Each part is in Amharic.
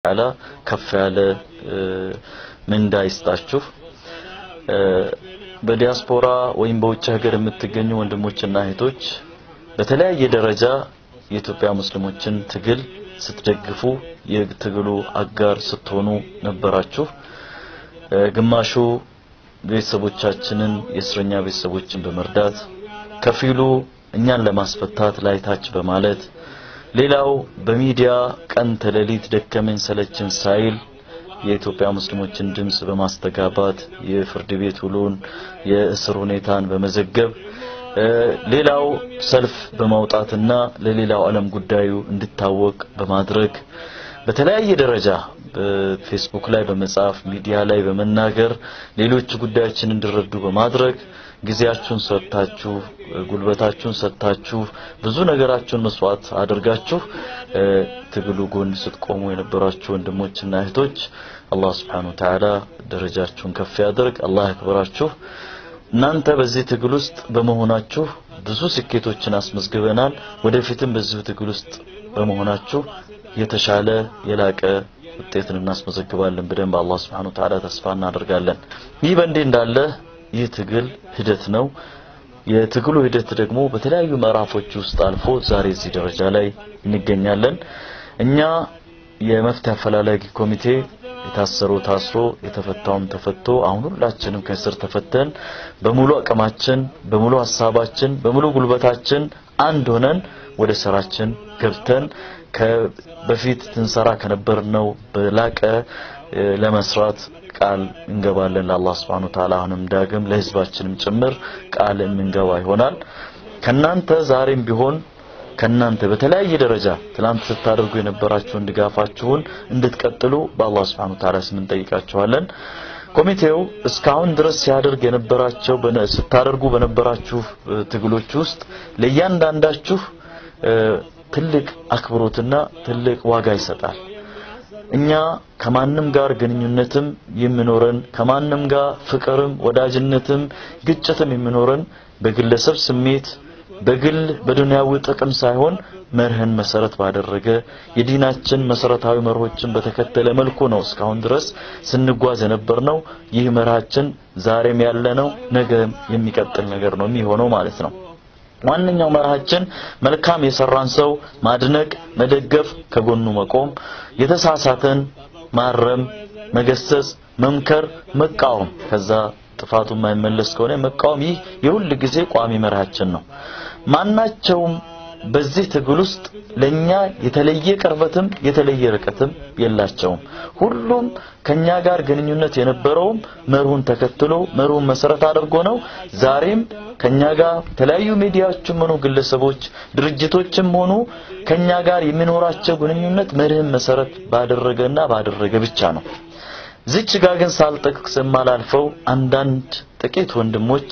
ተዓላ ከፍ ያለ ምንዳ ይስጣችሁ። በዲያስፖራ ወይም በውጭ ሀገር የምትገኙ ወንድሞችና እህቶች በተለያየ ደረጃ የኢትዮጵያ ሙስሊሞችን ትግል ስትደግፉ የትግሉ አጋር ስትሆኑ ነበራችሁ። ግማሹ ቤተሰቦቻችንን የእስረኛ ቤተሰቦችን በመርዳት ከፊሉ እኛን ለማስፈታት ላይታች በማለት ሌላው በሚዲያ ቀን ተሌሊት ደከመኝ ሰለችን ሳይል የኢትዮጵያ ሙስሊሞችን ድምጽ በማስተጋባት የፍርድ ቤት ውሎን የእስር ሁኔታን በመዘገብ ሌላው ሰልፍ በማውጣትና ለሌላው ዓለም ጉዳዩ እንዲታወቅ በማድረግ በተለያየ ደረጃ በፌስቡክ ላይ በመጻፍ ሚዲያ ላይ በመናገር ሌሎች ጉዳዮችን እንዲረዱ በማድረግ ጊዜያችሁን ሰጥታችሁ ጉልበታችሁን ሰጥታችሁ ብዙ ነገራችሁን መስዋዕት አድርጋችሁ ትግሉ ጎን ስትቆሙ የነበራችሁ ወንድሞችና እህቶች አላህ Subhanahu Wa Ta'ala ደረጃችሁን ከፍ ያድርግ። አላህ ያክብራችሁ። እናንተ በዚህ ትግል ውስጥ በመሆናችሁ ብዙ ስኬቶችን አስመዝግበናል። ወደፊትም በዚሁ ትግል ውስጥ በመሆናችሁ የተሻለ የላቀ ውጤትን እናስመዘግባለን ብለን በአላህ Subhanahu Wa Ta'ala ተስፋ እናደርጋለን። ይህ በእንዲህ እንዳለ ይህ ትግል ሂደት ነው። የትግሉ ሂደት ደግሞ በተለያዩ ምዕራፎች ውስጥ አልፎ ዛሬ እዚህ ደረጃ ላይ እንገኛለን። እኛ የመፍትሄ አፈላላጊ ኮሚቴ የታሰረው ታስሮ የተፈታውም ተፈቶ አሁን ሁላችንም ከእስር ተፈተን በሙሉ አቅማችን፣ በሙሉ ሀሳባችን፣ በሙሉ ጉልበታችን አንድ ሆነን ወደ ስራችን ገብተን በፊት ትንሰራ ከነበርነው በላቀ ለመስራት ቃል እንገባለን ለአላህ Subhanahu Wa Ta'ala አሁንም ዳግም ለህዝባችንም ጭምር ቃል የምንገባ ይሆናል። ከናንተ ዛሬም ቢሆን ከናንተ በተለያየ ደረጃ ትላንት ስታደርጉ የነበራችሁን ድጋፋችሁን እንድትቀጥሉ በአላህ Subhanahu Wa Ta'ala ስም እንጠይቃችኋለን። ኮሚቴው እስካሁን ድረስ ሲያደርግ የነበራቸው ስታደርጉ በነበራችሁ ትግሎች ውስጥ ለእያንዳንዳችሁ ትልቅ አክብሮትና ትልቅ ዋጋ ይሰጣል። እኛ ከማንም ጋር ግንኙነትም የሚኖረን ከማንም ጋር ፍቅርም ወዳጅነትም ግጭትም የሚኖረን በግለሰብ ስሜት በግል በዱንያዊ ጥቅም ሳይሆን መርህን መሰረት ባደረገ የዲናችን መሰረታዊ መርሆችን በተከተለ መልኩ ነው እስካሁን ድረስ ስንጓዝ የነበርነው። ይህ መርሃችን ዛሬም ያለነው ነገም የሚቀጥል ነገር ነው የሚሆነው ማለት ነው። ዋነኛው መርሃችን መልካም የሰራን ሰው ማድነቅ፣ መደገፍ፣ ከጎኑ መቆም፣ የተሳሳተን ማረም፣ መገሰጽ፣ መምከር፣ መቃወም ከዛ ጥፋቱ የማይመለስ ከሆነ መቃወም ይህ የሁል ጊዜ ቋሚ መርሃችን ነው። ማናቸውም በዚህ ትግል ውስጥ ለኛ የተለየ ቅርበትም የተለየ ርቀትም የላቸውም። ሁሉም ከኛ ጋር ግንኙነት የነበረውም መርሁን ተከትሎ መርሁን መሰረት አድርጎ ነው። ዛሬም ከኛ ጋር የተለያዩ ሚዲያዎችም ሆኑ ግለሰቦች፣ ድርጅቶችም ሆኑ ከኛ ጋር የሚኖራቸው ግንኙነት መርህን መሰረት ባደረገና ባደረገ ብቻ ነው። ዝች ጋር ግን ሳልጠቅስ የማላልፈው አንዳንድ ጥቂት ወንድሞች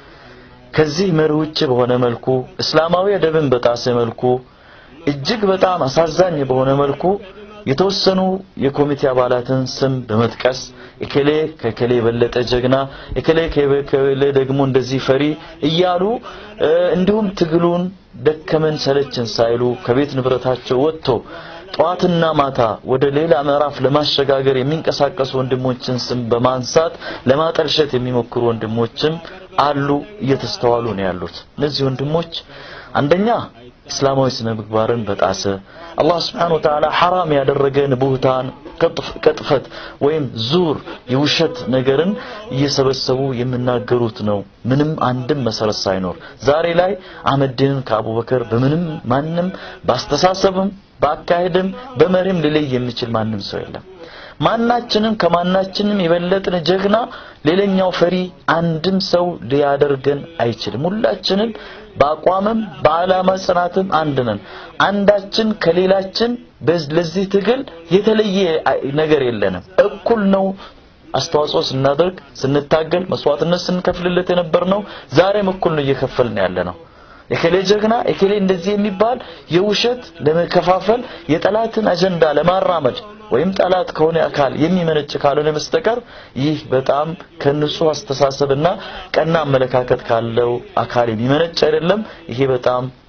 ከዚህ መርህ ውጭ በሆነ መልኩ እስላማዊ አደብን በጣሰ መልኩ እጅግ በጣም አሳዛኝ በሆነ መልኩ የተወሰኑ የኮሚቴ አባላትን ስም በመጥቀስ እከሌ ከከሌ የበለጠ ጀግና እከሌ ከከሌ ደግሞ እንደዚህ ፈሪ እያሉ እንዲሁም ትግሉን ደከመን ሰለችን ሳይሉ ከቤት ንብረታቸው ወጥቶ ጠዋትና ማታ ወደ ሌላ ምዕራፍ ለማሸጋገር የሚንቀሳቀሱ ወንድሞችን ስም በማንሳት ለማጠልሸት የሚሞክሩ ወንድሞችም አሉ፣ እየተስተዋሉ ነው ያሉት። እነዚህ ወንድሞች አንደኛ እስላማዊ ስነ ምግባርን በጣሰ አላህ Subhanahu Wa Ta'ala ሐራም ያደረገን ቡህታን ቅጥፈት ወይም ዙር የውሸት ነገርን እየሰበሰቡ የሚናገሩት ነው። ምንም አንድም መሰረት ሳይኖር ዛሬ ላይ አህመድን ከአቡበከር በምንም ማንም ባስተሳሰብም በአካሄድም በመሪም ሊለይ የሚችል ማንም ሰው የለም። ማናችንም ከማናችንም የበለጥን ጀግና ሌላኛው ፈሪ አንድም ሰው ሊያደርገን አይችልም። ሁላችንም በአቋምም በዓላማ ጽናትም አንድ ነን። አንዳችን ከሌላችን ለዚህ ትግል የተለየ ነገር የለንም። እኩል ነው አስተዋጽኦ ስናደርግ ስንታገል መስዋዕትነት ስንከፍልለት የነበርነው ዛሬም እኩል ነው እየከፈልን ያለ ነው። የከሌ ጀግና የከሌ እንደዚህ የሚባል የውሸት ለመከፋፈል የጠላትን አጀንዳ ለማራመድ ወይም ጠላት ከሆነ አካል የሚመነጭ ካልሆነ በስተቀር ይህ በጣም ከንጹህ አስተሳሰብና ቀና አመለካከት ካለው አካል የሚመነጭ አይደለም። ይሄ በጣም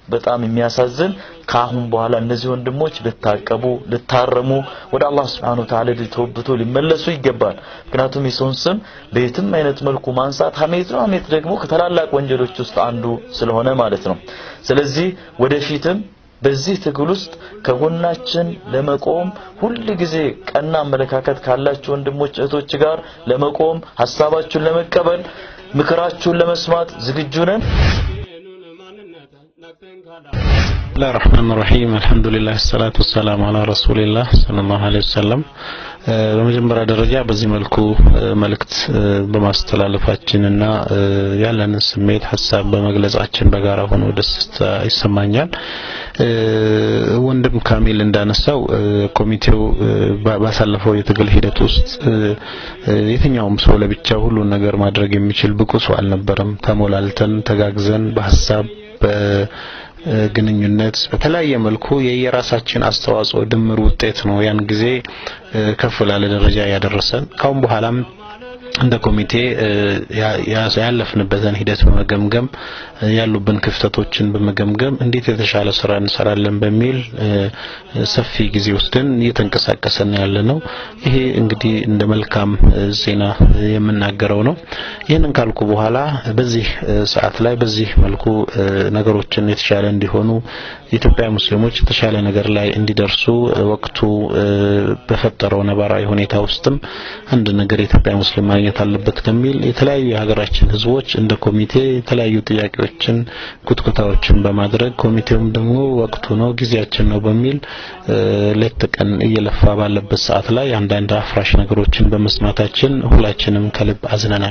በጣም የሚያሳዝን ከአሁን በኋላ እነዚህ ወንድሞች ልታቀቡ ልታረሙ ወደ አላህ Subhanahu Wa Ta'ala ሊተወብቶ ሊመለሱ ይገባል ምክንያቱም የሰውን ስም በየትም አይነት መልኩ ማንሳት ሀሜት ነው ሀሜት ደግሞ ከታላላቅ ወንጀሎች ውስጥ አንዱ ስለሆነ ማለት ነው ስለዚህ ወደፊትም በዚህ ትግል ውስጥ ከጎናችን ለመቆም ሁል ጊዜ ቀና አመለካከት ካላችሁ ወንድሞች እህቶች ጋር ለመቆም ሀሳባችሁን ለመቀበል ምክራችሁን ለመስማት ዝግጁ ነን بسم الله الرحمن الرحيم الحمد لله الصلاة والسلام على رسول الله صلى الله عليه وسلم በመጀመሪያ ደረጃ በዚህ መልኩ መልእክት በማስተላለፋችንና ያለንን ስሜት ሀሳብ በመግለጻችን በጋራ ሆኖ ደስታ ይሰማኛል። ወንድም ካሚል እንዳነሳው ኮሚቴው ባሳለፈው የትግል ሂደት ውስጥ የትኛውም ሰው ለብቻው ሁሉን ነገር ማድረግ የሚችል ብቁ ሰው አልነበረም። ተሞላልተን ተጋግዘን በሀሳብ ግንኙነት በተለያየ መልኩ የየራሳችን አስተዋጽኦ ድምር ውጤት ነው ያን ጊዜ ከፍ ላለ ደረጃ ያደረሰን። ካሁን በኋላም እንደ ኮሚቴ ያለፍንበትን ሂደት በመገምገም ያሉብን ክፍተቶችን በመገምገም እንዴት የተሻለ ስራ እንሰራለን በሚል ሰፊ ጊዜ ወስደን እየተንቀሳቀሰን ያለ ነው። ይሄ እንግዲህ እንደ መልካም ዜና የምናገረው ነው። ይህንን ካልኩ በኋላ በዚህ ሰዓት ላይ በዚህ መልኩ ነገሮችን የተሻለ እንዲሆኑ የኢትዮጵያ ሙስሊሞች የተሻለ ነገር ላይ እንዲደርሱ ወቅቱ በፈጠረው ነባራዊ ሁኔታ ውስጥም አንድ ነገር የኢትዮጵያ ሙስሊም ማግኘት አለበት ከሚል የተለያዩ የሀገራችን ህዝቦች እንደ ኮሚቴ የተለያዩ ጥያቄዎችን ኩትኩታዎችን በማድረግ ኮሚቴውም ደግሞ ወቅቱ ነው ጊዜያችን ነው በሚል ሌት ቀን እየለፋ ባለበት ሰዓት ላይ አንዳንድ አፍራሽ ነገሮችን በመስማታችን ሁላችንም ከልብ አዝነናል።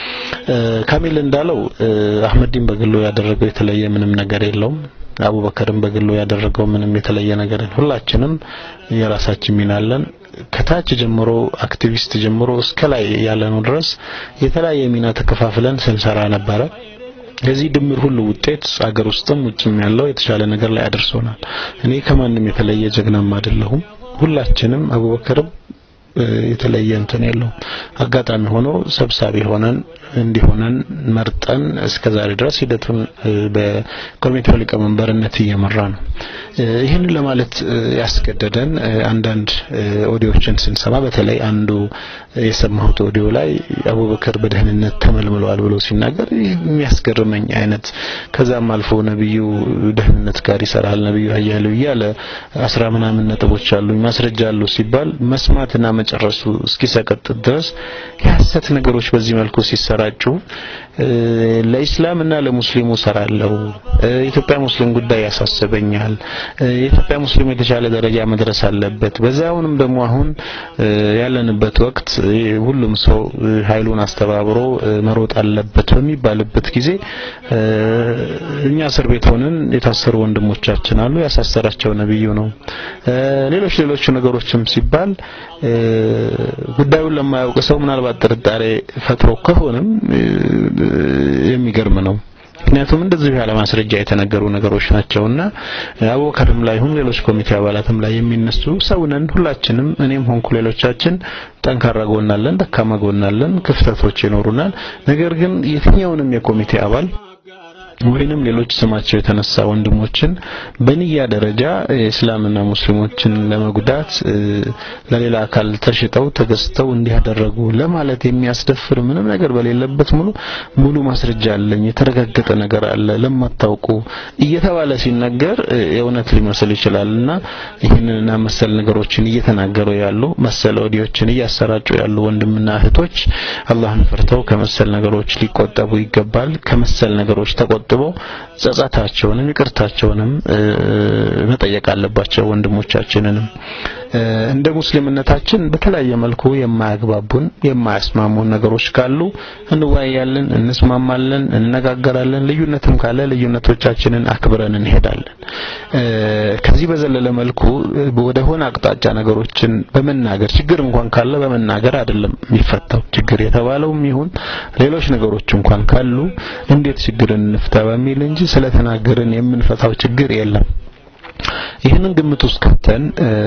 ካሚል እንዳለው አህመዲን በግሎ ያደረገው የተለየ ምንም ነገር የለውም። አቡበከርም በግሎ ያደረገው ምንም የተለየ ነገር ሁላችንም የራሳችን ሚና አለን። ከታች ጀምሮ አክቲቪስት ጀምሮ እስከ ላይ ያለነው ድረስ የተለያየ ሚና ተከፋፍለን ስንሰራ ነበረ። የዚህ ድምር ሁሉ ውጤት አገር ውስጥም ውጭም ያለው የተሻለ ነገር ላይ አድርሶናል። እኔ ከማንም የተለየ ጀግናም አይደለሁም። ሁላችንም አቡበከርም የተለየ እንትን የለውም። አጋጣሚ ሆኖ ሰብሳቢ ሆነን እንዲሆነን መርጠን እስከዛሬ ድረስ ሂደቱን በኮሚቴው ሊቀመንበርነት እየመራ ነው። ይህንን ለማለት ያስገደደን አንዳንድ ኦዲዮችን ስንሰማ በተለይ አንዱ የሰማሁት ኦዲዮ ላይ አቡበከር በደህንነት ተመልምለዋል ብሎ ሲናገር የሚያስገርመኝ አይነት ከዛም አልፎ ነብዩ ደህንነት ጋር ይሰራል ነብዩ ሀያሉ እያለ አስራ ምናምን ነጥቦች አሉኝ ማስረጃ አሉ ሲባል መስማትና መጨረሱ እስኪሰቀጥ ድረስ የሐሰት ነገሮች በዚህ መልኩ ሲሰራጩ ለኢስላምና ለሙስሊሙ ሰራለሁ የኢትዮጵያ ሙስሊም ጉዳይ ያሳስበኛል የኢትዮጵያ ሙስሊም የተሻለ ደረጃ መድረስ አለበት በዛውንም ደግሞ አሁን ያለንበት ወቅት ሁሉም ሰው ኃይሉን አስተባብሮ መሮጥ አለበት በሚባልበት ጊዜ እኛ እስር ቤት ሆነን የታሰሩ ወንድሞቻችን አሉ ያሳሰራቸው ነብዩ ነው ሌሎች ሌሎች ነገሮችም ሲባል ጉዳዩን ለማያውቅ ሰው ምናልባት ጥርጣሬ ፈጥሮ ከሆነም የሚገርም ነው ምክንያቱም እንደዚህ ያለ ማስረጃ የተነገሩ ነገሮች ናቸውና አቡበከርም ላይ ይሁን ሌሎች ኮሚቴ አባላትም ላይ የሚነሱ ሰውነን ሁላችንም እኔም ሆንኩ ሌሎቻችን ጠንካራ ጎናለን ደካማ ጎናለን ክፍተቶች ይኖሩናል ነገር ግን የትኛውንም የኮሚቴ አባል ወይንም ሌሎች ስማቸው የተነሳ ወንድሞችን በንያ ደረጃ እስላምና ሙስሊሞችን ለመጉዳት ለሌላ አካል ተሽጠው ተገዝተው እንዲያደረጉ ለማለት የሚያስደፍር ምንም ነገር በሌለበት ሙሉ ሙሉ ማስረጃ አለኝ የተረጋገጠ ነገር አለ ለማታውቁ እየተባለ ሲነገር የእውነት ሊመስል ይችላልና ይህንንና መሰል ነገሮችን እየተናገሩ ያሉ መሰል ኦዲዮችን እያሰራጩ ያሉ ወንድምና እህቶች አላህን ፈርተው ከመሰል ነገሮች ሊቆጠቡ ይገባል ከመሰል ነገሮች ተቆጥ ተቆጥበው ጸጸታቸውንም ይቅርታቸውንም መጠየቅ አለባቸው ወንድሞቻችንንም እንደ ሙስሊምነታችን በተለያየ መልኩ የማያግባቡን የማያስማሙን ነገሮች ካሉ እንወያያለን እንስማማለን እንነጋገራለን ልዩነትም ካለ ልዩነቶቻችንን አክብረን እንሄዳለን ከዚህ በዘለለ መልኩ ወደ ሆነ አቅጣጫ ነገሮችን በመናገር ችግር እንኳን ካለ በመናገር አይደለም የሚፈታው ችግር የተባለውም ይሁን ሌሎች ነገሮች እንኳን ካሉ እንዴት ችግርን እንፍታ በሚል እንጂ ስለተናገርን የምንፈታው ችግር የለም ይህንን ግምት ውስጥ ከተን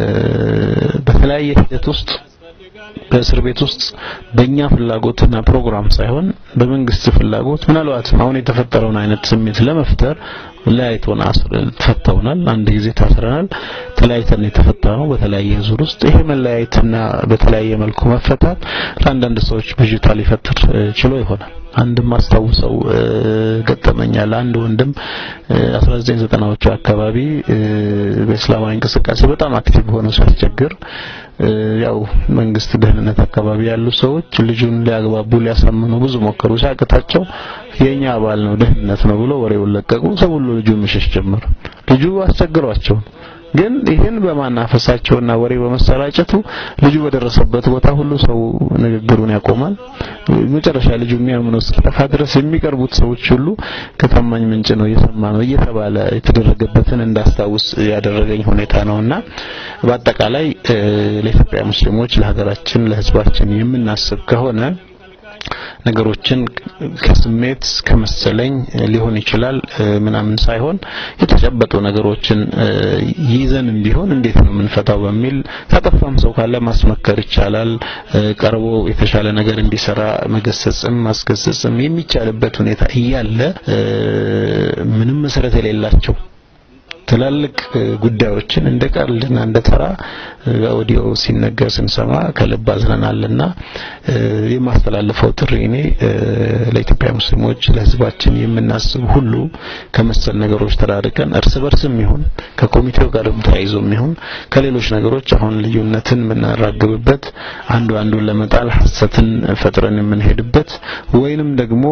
በተለያየ ሂደት ውስጥ በእስር ቤት ውስጥ በእኛ ፍላጎትና ፕሮግራም ሳይሆን በመንግስት ፍላጎት ምናልባትም አሁን የተፈጠረውን አይነት ስሜት ለመፍጠር ለያይቶን ተፈተውናል። አንድ ጊዜ ታስረናል። ተለያይተን የተፈታ ነው በተለያየ ዙር ውስጥ ይሄ መለያየትና በተለያየ መልኩ መፈታት ለአንዳንድ ሰዎች ብዥታ ሊፈጥር ችሎ ይሆናል። አንድም አስታውሰው ገጠመኛል። አንድ ወንድም 1990ዎቹ አካባቢ በእስላማዊ እንቅስቃሴ በጣም አክቲቭ ሆኖ ሲያስቸግር ያው መንግስት ደህንነት አካባቢ ያሉ ሰዎች ልጁን ሊያግባቡ ሊያሳምኑ ብዙ ሞከሩ። ሲያቅታቸው የኛ አባል ነው ደህንነት ነው ብሎ ወሬውን ለቀቁ። ሰው ሁሉ ልጁን መሸሽ ጀመረ። ልጁ አስቸግሯቸው ግን ይህን በማናፈሳቸውና ወሬ በመሰራጨቱ ልጁ በደረሰበት ቦታ ሁሉ ሰው ንግግሩን ያቆማል። መጨረሻ ልጁ የሚያምነው እስኪጠፋ ድረስ የሚቀርቡት ሰዎች ሁሉ ከታማኝ ምንጭ ነው እየሰማ ነው እየተባለ የተደረገበትን እንዳስታውስ ያደረገኝ ሁኔታ ነውና በአጠቃላይ ለኢትዮጵያ ሙስሊሞች ለሀገራችን ለህዝባችን የምናስብ ከሆነ ነገሮችን ከስሜት ከመሰለኝ ሊሆን ይችላል ምናምን ሳይሆን የተጨበጡ ነገሮችን ይዘንም ቢሆን እንዴት ነው የምንፈታው በሚል ካጠፋም ሰው ካለ ማስመከር ይቻላል። ቀርቦ የተሻለ ነገር እንዲሰራ መገሰጽም ማስገሰጽም የሚቻልበት ሁኔታ እያለ ምንም መሰረት የሌላቸው ትላልቅ ጉዳዮችን እንደ ቀልድና እንደ ተራ ኦዲዮ ሲነገር ስንሰማ ከልብ አዝነናልና የማስተላልፈው ጥሪ እኔ ለኢትዮጵያ ሙስሊሞች ለህዝባችን የምናስብ ሁሉ ከመሰል ነገሮች ተራርቀን እርስ በርስም ይሁን ከኮሚቴው ጋርም ተያይዞም ይሁን ከሌሎች ነገሮች አሁን ልዩነትን የምናራግብበት አንዱ አንዱን ለመጣል ሐሰትን ፈጥረን የምንሄድበት ወይንም ደግሞ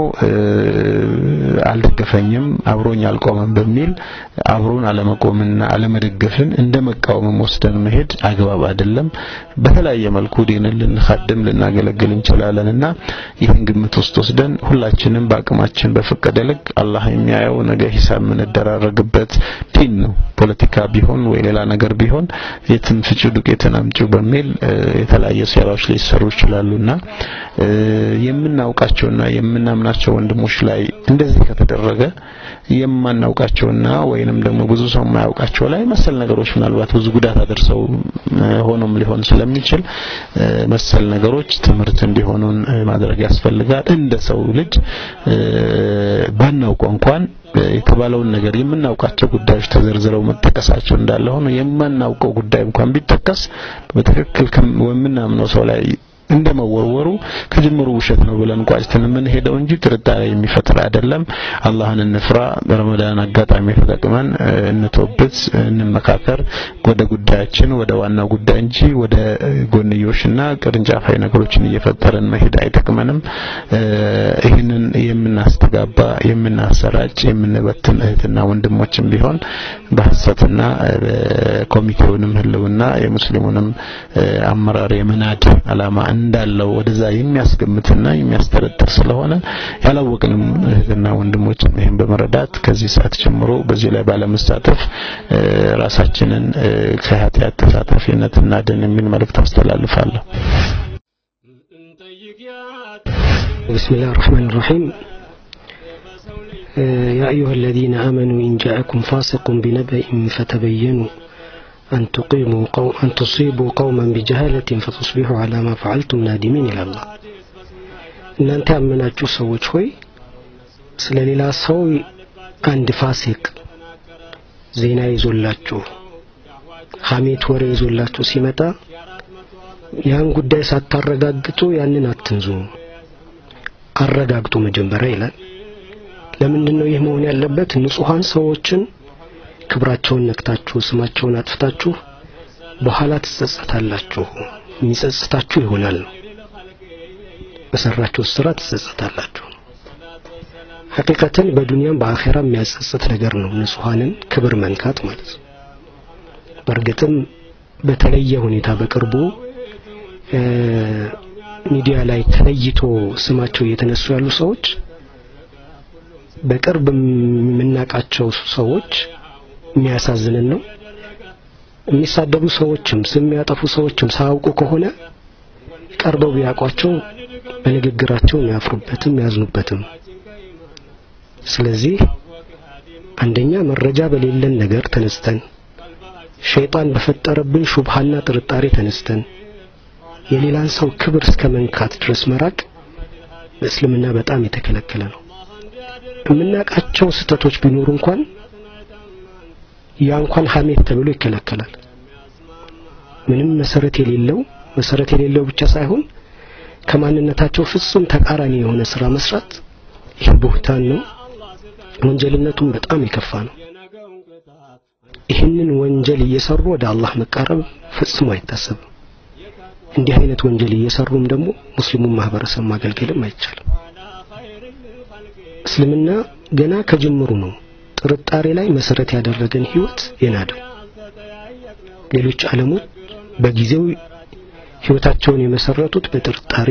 አልደገፈኝም አብሮኝ አልቆመም በሚል አብሮን አለመቆምና አለመደገፍን እንደ መቃወምም ወስደን መሄድ አግባብ አይደለም። በተለያየ መልኩ ዲንን ልንኻድም ልናገለግል እንችላለንና ይህን ግምት ውስጥ ወስደን ሁላችንም በአቅማችን በፈቀደ ልክ አላህ የሚያየው ነገ ሂሳብ የምንደራረግበት ዲን ነው። ፖለቲካ ቢሆን ወይ ሌላ ነገር ቢሆን የትም ፍጩ ዱቄትን አምጪው በሚል የተለያየ ሴራዎች ሊሰሩ ይችላሉና የምናውቃቸውና የምናምናቸው ወንድሞች ላይ እንደዚህ ከተደረገ የማናውቃቸውና ወይንም ደግሞ ብዙ ሰው የማያውቃቸው ላይ መሰል ነገሮች ምናልባት ብዙ ጉዳት አደርሰው ሆኖም ሊሆን ስለሚችል መሰል ነገሮች ትምህርት እንዲሆኑን ማድረግ ያስፈልጋል። እንደ ሰው ልጅ ባናውቀው እንኳን የተባለውን ነገር የምናውቃቸው ጉዳዮች ተዘርዝረው መጠቀሳቸው እንዳለ ሆኖ የማናውቀው ጉዳይ እንኳን ቢጠቀስ በትክክል የምናምነው ሰው ላይ እንደመወርወሩ ከጅምሩ ውሸት ነው ብለን ቋጭተን የምንሄደው እንጂ ጥርጣሬ የሚፈጥር አይደለም። አላህን እንፍራ። በረመዳን አጋጣሚ ተጠቅመን እንቶብት፣ እንመካከር ወደ ጉዳያችን ወደ ዋናው ጉዳይ እንጂ ወደ ጎንዮሽና ቅርንጫፋዊ ነገሮችን እየፈጠረን መሄድ አይጠቅመንም። ይህንን የምናስተጋባ የምናሰራጭ፣ የምንበትን እህትና ወንድሞችም ቢሆን በሐሰትና ኮሚቴውንም ህልውና የሙስሊሙንም አመራር የመናድ አላማ እንዳለው ወደዛ የሚያስገምትና የሚያስጠረጥር ስለሆነ ያላወቅንም እህትና ወንድሞችም ይህን በመረዳት ከዚህ ሰዓት ጀምሮ በዚህ ላይ ባለመሳተፍ ራሳችንን ከኃጢአት ተሳታፊነት እናድን የሚል መልእክት አስተላልፋለሁ። بسم الله الرحمن الرحيم يا أيها الذين آمنوا إن جاءكم فاسق بنبأ فتبينوا أن تقيموا قوم أن تصيبوا قوما بجهالة فتصبحوا على ما فعلتم نادمين إلى الله እናንተ ያመናችሁ ሰዎች ሆይ ስለ ሌላ ሰው አንድ ፋሲቅ ዜና ይዞላችሁ ሐሜት ወሬ ይዞላችሁ ሲመጣ ያን ጉዳይ ሳታረጋግጡ ያንን አትንዙ፣ አረጋግጡ መጀመሪያ ይላል። ለምንድን ነው ይህ መሆን ያለበት? ንጹሐን ሰዎችን ክብራቸውን ነክታችሁ ስማቸውን አጥፍታችሁ በኋላ ትጸጸታላችሁ። የሚጸጽታችሁ ይሆናል ነው በሰራችሁ ስራ ትጸጸታላችሁ። ሐቂቀተን በዱንያም በአኼራ የሚያጸጽት ነገር ነው ንጹሐንን ክብር መንካት ማለት ነው። በእርግጥም በተለየ ሁኔታ በቅርቡ ሚዲያ ላይ ተለይቶ ስማቸው እየተነሱ ያሉ ሰዎች በቅርብ የምናውቃቸው ሰዎች የሚያሳዝንን ነው። የሚሳደቡ ሰዎችም ስም የሚያጠፉ ሰዎችም ሳያውቁ ከሆነ ቀርበው ቢያውቋቸው በንግግራቸው የሚያፍሩበትም ያዝኑበትም። ስለዚህ አንደኛ መረጃ በሌለን ነገር ተነስተን ሸይጣን በፈጠረብን ሹብሃና ጥርጣሬ ተነስተን የሌላን ሰው ክብር እስከ መንካት ድረስ መራቅ በእስልምና በጣም የተከለከለ ነው። የምናውቃቸው ስህተቶች ቢኖሩ እንኳን ያ እንኳን ሐሜት ተብሎ ይከለከላል። ምንም መሰረት የሌለው መሰረት የሌለው ብቻ ሳይሆን ከማንነታቸው ፍጹም ተቃራኒ የሆነ ስራ መስራት ይህ ቡህታን ነው። ወንጀልነቱም በጣም የከፋ ነው። ይህንን ወንጀል እየሰሩ ወደ አላህ መቃረብ ፈጽሞ አይታሰብም። እንዲህ አይነት ወንጀል እየሰሩም ደግሞ ሙስሊሙን ማህበረሰብ ማገልገልም አይቻልም። እስልምና ገና ከጅምሩ ነው ጥርጣሬ ላይ መሰረት ያደረገን ህይወት የናደው። ሌሎች ዓለሞች በጊዜው ህይወታቸውን የመሰረቱት በጥርጣሬ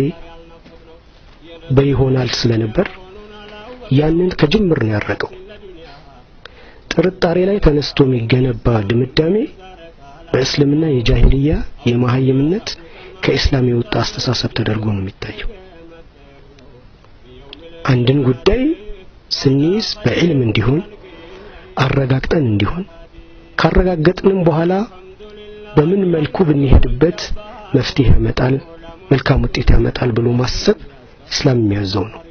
በይሆናል ስለነበር ያንን ከጅምር ነው ያረቀው። ጥርጣሬ ላይ ተነስቶ የሚገነባ ድምዳሜ በእስልምና የጃሂልያ የመሀይምነት ከእስላም የወጣ አስተሳሰብ ተደርጎ ነው የሚታየው። አንድን ጉዳይ ስንይዝ በዕልም እንዲሆን አረጋግጠን እንዲሆን ካረጋገጥንም በኋላ በምን መልኩ ብንሄድበት መፍትሄ ያመጣል፣ መልካም ውጤት ያመጣል ብሎ ማሰብ እስላም የሚያዘው ነው።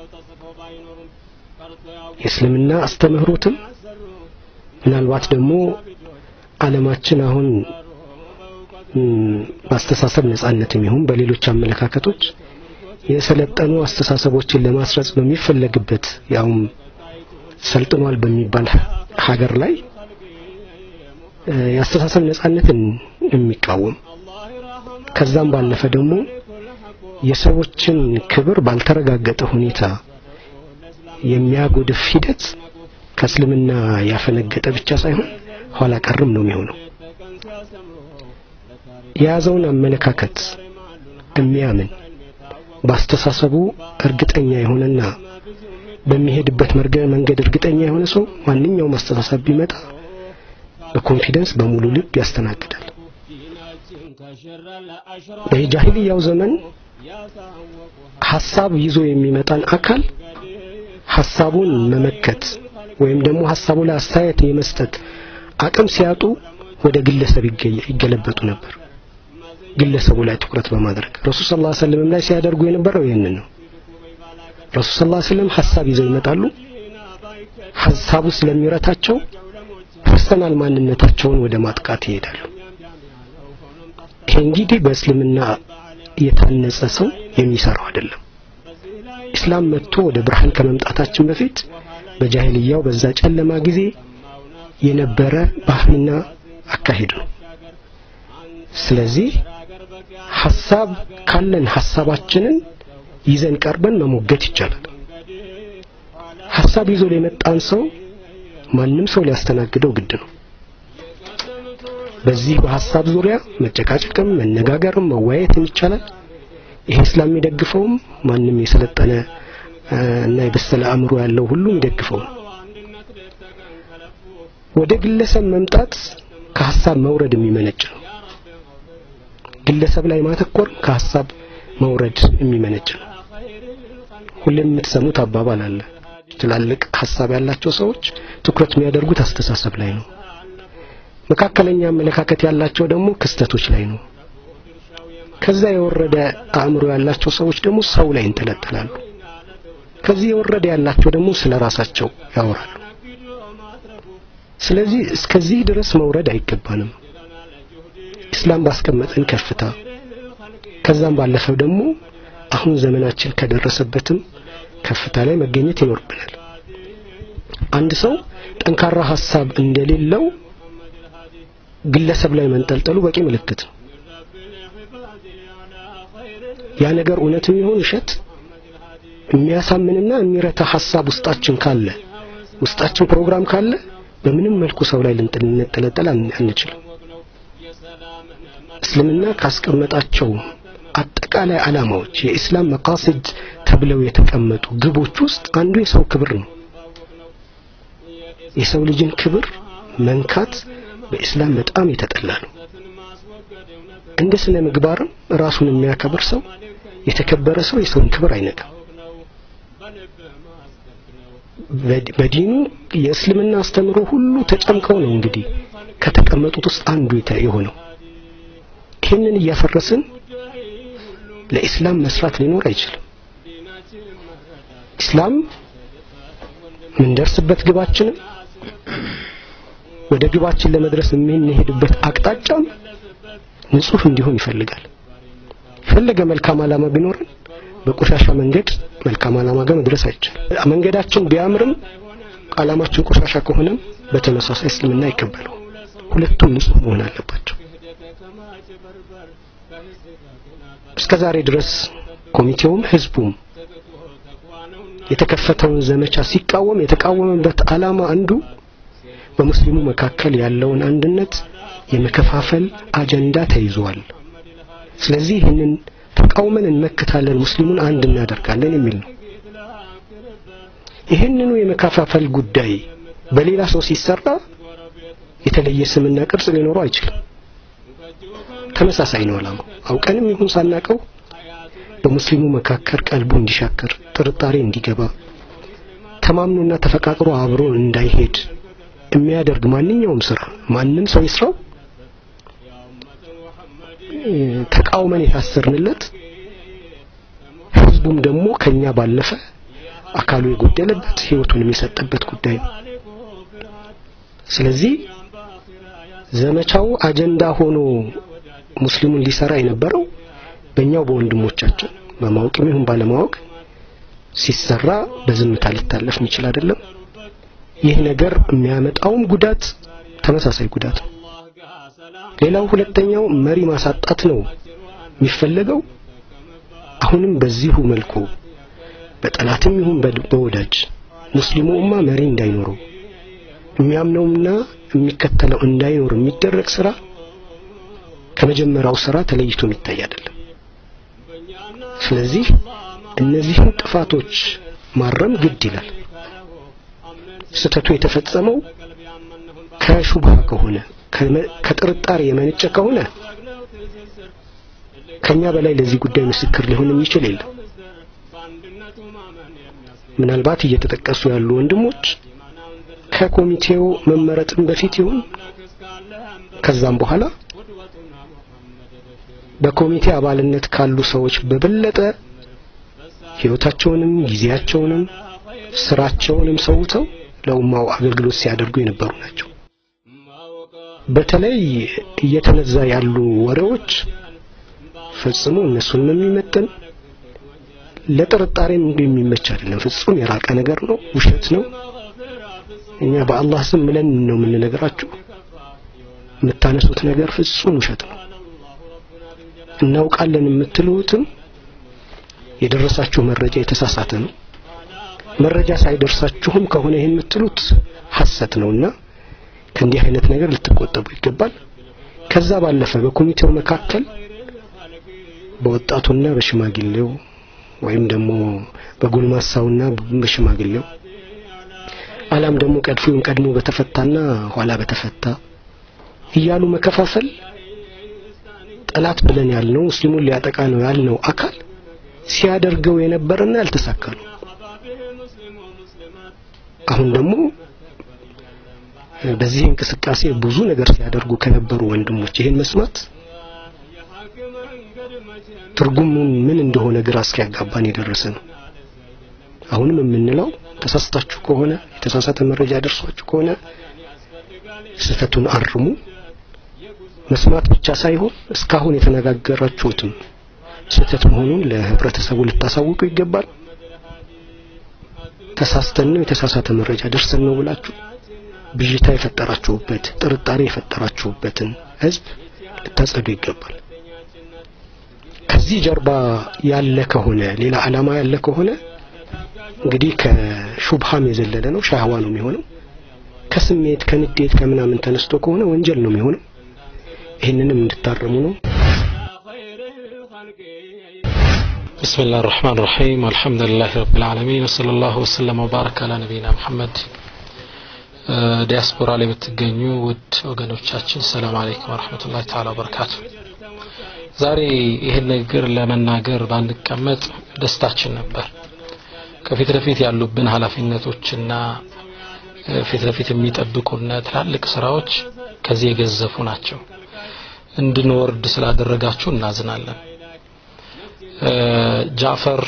የእስልምና አስተምህሮትም ምናልባት ደግሞ ዓለማችን አሁን በአስተሳሰብ ነጻነትም ይሁን በሌሎች አመለካከቶች የሰለጠኑ አስተሳሰቦችን ለማስረጽ በሚፈለግበት ያውም ሰልጥኗል በሚባል ሀገር ላይ የአስተሳሰብ ነጻነትን የሚቃወም ከዛም ባለፈ ደግሞ የሰዎችን ክብር ባልተረጋገጠ ሁኔታ የሚያጎድፍ ሂደት ከእስልምና ያፈነገጠ ብቻ ሳይሆን ኋላ ቀርም ነው የሚሆነው። የያዘውን አመለካከት የሚያምን በአስተሳሰቡ እርግጠኛ የሆነና በሚሄድበት መንገድ እርግጠኛ የሆነ ሰው ማንኛውም አስተሳሰብ ቢመጣ በኮንፊደንስ በሙሉ ልብ ያስተናግዳል። በጃሂልያው ዘመን ሐሳብ ይዞ የሚመጣን አካል ሐሳቡን መመከት ወይም ደግሞ ሐሳቡ ላይ አስተያየት የመስጠት አቅም ሲያጡ ወደ ግለሰብ ይገለበጡ ነበር። ግለሰቡ ላይ ትኩረት በማድረግ ረሱል ሰለላሁ ዐለይሂ ወሰለም ላይ ሲያደርጉ የነበረው ይህንን ነው። ረሱል ሰለላሁ ዐለይሂ ወሰለም ሐሳብ ይዘው ይመጣሉ። ሐሳቡ ስለሚረታቸው ፐርሰናል ማንነታቸውን ወደ ማጥቃት ይሄዳሉ። ይሄ እንግዲህ በእስልምና የታነጸ ሰው የሚሰራው አይደለም። ኢስላም መጥቶ ወደ ብርሃን ከመምጣታችን በፊት በጃሂልያው በዛ ጨለማ ጊዜ የነበረ ባህልና አካሄድ ነው። ስለዚህ ሐሳብ ካለን ሐሳባችንን ይዘን ቀርበን መሞገት ይቻላል። ሐሳብ ይዞ የመጣን ሰው ማንም ሰው ሊያስተናግደው ግድ ነው። በዚህ በሐሳብ ዙሪያ መጨቃጨቅም መነጋገርም መወያየትም ይቻላል። ይሄ እስላም የሚደግፈውም ማንም የሰለጠነ እና የበሰለ አእምሮ ያለው ሁሉ የሚደግፈው ነው። ወደ ግለሰብ መምጣት ከሐሳብ መውረድ የሚመነጭ ነው። ግለሰብ ላይ ማተኮር ከሐሳብ መውረድ የሚመነጭ ነው። ሁሌም የምትሰሙት አባባል አለ። ትላልቅ ሐሳብ ያላቸው ሰዎች ትኩረት የሚያደርጉት አስተሳሰብ ላይ ነው። መካከለኛ አመለካከት ያላቸው ደግሞ ክስተቶች ላይ ነው። ከዛ የወረደ አእምሮ ያላቸው ሰዎች ደግሞ ሰው ላይ እንጠለጠላሉ። ከዚህ የወረደ ያላቸው ደግሞ ስለ ራሳቸው ያወራሉ። ስለዚህ እስከዚህ ድረስ መውረድ አይገባንም። ኢስላም ባስቀመጠን ከፍታ ከዛም ባለፈው ደግሞ አሁን ዘመናችን ከደረሰበትም ከፍታ ላይ መገኘት ይኖርብናል። አንድ ሰው ጠንካራ ሐሳብ እንደሌለው ግለሰብ ላይ መንጠልጠሉ በቂ ምልክት ነው። ያ ነገር እውነትም ይሁን ውሸት የሚያሳምንና የሚረታ ሐሳብ ውስጣችን ካለ ውስጣችን ፕሮግራም ካለ በምንም መልኩ ሰው ላይ ልንጠለጠል አንችልም። እስልምና ካስቀመጣቸው አጠቃላይ ዓላማዎች የኢስላም መቃሲድ ተብለው የተቀመጡ ግቦች ውስጥ አንዱ የሰው ክብር ነው። የሰው ልጅን ክብር መንካት በኢስላም በጣም የተጠላ ነው። እንደ ስነ ምግባርም ራሱን የሚያከብር ሰው የተከበረ ሰው የሰውን ክብር አይነካም። በዲኑ የእስልምና አስተምሮ ሁሉ ተጨምቀው ነው እንግዲህ ከተቀመጡት ውስጥ አንዱ የሆነው። ይህንን እያፈረስን ለኢስላም መስራት ሊኖር አይችልም። ኢስላም ምንደርስበት ግባችንም ወደ ግባችን ለመድረስ የምንሄድበት አቅጣጫም ንጹህ እንዲሆን ይፈልጋል። የፈለገ መልካም ዓላማ ቢኖረን በቆሻሻ መንገድ መልካም ዓላማ ጋር መድረስ አይቻልም። መንገዳችን ቢያምርም ዓላማችን ቆሻሻ ከሆነም በተመሳሳይ እስልምና አይቀበለው። ሁለቱም ንጹህ መሆን አለባቸው። እስከ ዛሬ ድረስ ኮሚቴውም ህዝቡም የተከፈተውን ዘመቻ ሲቃወም የተቃወመበት ዓላማ አንዱ በሙስሊሙ መካከል ያለውን አንድነት የመከፋፈል አጀንዳ ተይዟል። ስለዚህ ይህንን ተቃውመን እንመክታለን፣ ሙስሊሙን አንድ እናደርጋለን የሚል ነው። ይህንኑ የመከፋፈል ጉዳይ በሌላ ሰው ሲሰራ የተለየ ስምና ቅርጽ ሊኖረው አይችልም። ተመሳሳይ ነው ዓላማው። አውቀንም ይሁን ሳናቀው በሙስሊሙ መካከል ቀልቡ እንዲሻክር፣ ጥርጣሬ እንዲገባ፣ ተማምኖና ተፈቃቅሮ አብሮ እንዳይሄድ የሚያደርግ ማንኛውም ስራ ማንም ሰው ይስራው ተቃውመን የታሰርንለት ህዝቡም ደግሞ ከኛ ባለፈ አካሉ የጎደለበት ህይወቱን የሰጠበት ጉዳይ ነው። ስለዚህ ዘመቻው አጀንዳ ሆኖ ሙስሊሙን ሊሰራ የነበረው በእኛው በወንድሞቻችን በማወቅም ይሁን ባለማወቅ ሲሰራ በዝምታ ሊታለፍ የሚችል አይደለም። ይህ ነገር የሚያመጣውም ጉዳት ተመሳሳይ ጉዳት ነው። ሌላው ሁለተኛው መሪ ማሳጣት ነው የሚፈለገው። አሁንም በዚሁ መልኩ በጠላትም ይሁን በወዳጅ ሙስሊሙ ኡማ መሪ እንዳይኖረው የሚያምነውና የሚከተለው እንዳይኖር የሚደረግ ስራ ከመጀመሪያው ስራ ተለይቶ የሚታይ አይደለም። ስለዚህ እነዚህን ጥፋቶች ማረም ግድ ይላል። ስህተቱ የተፈጸመው ከሹብሃ ከሆነ ከጥርጣሬ የመነጨ ከሆነ ከኛ በላይ ለዚህ ጉዳይ ምስክር ሊሆን የሚችል የለም። ምናልባት እየተጠቀሱ ያሉ ወንድሞች ከኮሚቴው መመረጥም በፊት ይሁን ከዛም በኋላ በኮሚቴ አባልነት ካሉ ሰዎች በበለጠ ህይወታቸውንም ጊዜያቸውንም ስራቸውንም ሰውተው ለኡማው አገልግሎት ሲያደርጉ የነበሩ ናቸው። በተለይ እየተነዛ ያሉ ወሬዎች ፈጽሞ እነሱን የሚመጥን ለጥርጣሬም የሚመች አይደለም። ፍጹም የራቀ ነገር ነው፣ ውሸት ነው። እኛ በአላህ ስም ብለን ነው የምንነግራችሁ። የምታነሱት ነገር ፍጹም ውሸት ነው። እናውቃለን የምትሉትም የደረሳችሁ መረጃ የተሳሳተ ነው። መረጃ ሳይደርሳችሁም ከሆነ ይሄን የምትሉት ሐሰት ነውና ከእንዲህ አይነት ነገር ልትቆጠቡ ይገባል። ከዛ ባለፈ በኮሚቴው መካከል በወጣቱና በሽማግሌው ወይም ደግሞ በጎልማሳውና በሽማግሌው አላም ደግሞ ቀድፎውን ቀድሞ በተፈታና ኋላ በተፈታ እያሉ መከፋፈል ጠላት ብለን ያልነው ሙስሊሙን ሊያጠቃ ነው ያልነው አካል ሲያደርገው የነበረና ያልተሳካ ነው። አሁን ደግሞ በዚህ እንቅስቃሴ ብዙ ነገር ሲያደርጉ ከነበሩ ወንድሞች ይሄን መስማት ትርጉሙን ምን እንደሆነ ግራ እስኪያጋባን የደረሰ ነው። አሁንም የምንለው ተሳስታችሁ ከሆነ የተሳሳተ መረጃ ደርሷችሁ ከሆነ ስህተቱን አርሙ። መስማት ብቻ ሳይሆን እስካሁን የተነጋገራችሁትም ስህተት መሆኑን ለህብረተሰቡ ልታሳውቁ ይገባል። ተሳስተን ነው የተሳሳተ መረጃ ደርሰን ነው ብላችሁ ብዥታ የፈጠራችሁበት ጥርጣሬ የፈጠራችሁበትን ህዝብ ልታጸዱ ይገባል። ከዚህ ጀርባ ያለ ከሆነ ሌላ ዓላማ ያለ ከሆነ እንግዲህ ከሹብሃም የዘለለ ነው፣ ሻህዋ ነው የሚሆነው። ከስሜት ከንዴት ከምናምን ተነስቶ ከሆነ ወንጀል ነው የሚሆነው። ይህንንም እንድታረሙ ነው። بسم الله الرحمن الرحيم الحمد لله رب العالمين وصلى الله وسلم وبارك على نبينا محمد ዲያስፖራ ላይ የምትገኙ ውድ ወገኖቻችን ሰላም አለይኩም ወራህመቱላሂ ተዓላ ወበረካቱ። ዛሬ ይህን ንግግር ለመናገር ባንቀመጥ ደስታችን ነበር። ከፊት ለፊት ያሉብን ኃላፊነቶችና ፊት ለፊት የሚጠብቁና ትላልቅ ስራዎች ከዚህ የገዘፉ ናቸው። እንድንወርድ ስላደረጋችሁ እናዝናለን። ጃፈር